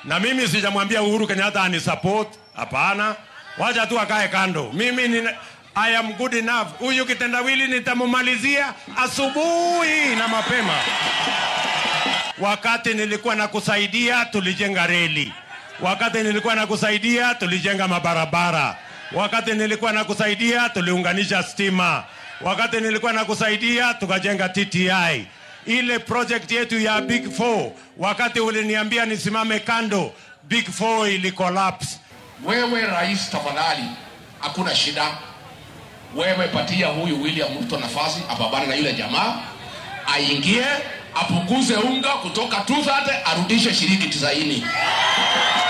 na mimi sijamwambia Uhuru Kenyatta ani support. Hapana, wacha tu akae kando. Mimi ni I am good enough. Huyu kitendawili nitamumalizia asubuhi na mapema. Wakati nilikuwa nakusaidia tulijenga reli, wakati nilikuwa nakusaidia tulijenga mabarabara, wakati nilikuwa nakusaidia tuliunganisha stima, wakati nilikuwa nakusaidia tukajenga TTI. Ile project yetu ya Big Four, wakati uliniambia nisimame kando, Big Four ili collapse. Wewe rais, tafadhali, hakuna shida. Wewe patia huyu William Ruto nafasi apambane na yule jamaa, aingie apunguze unga kutoka 230 arudishe shilingi 90.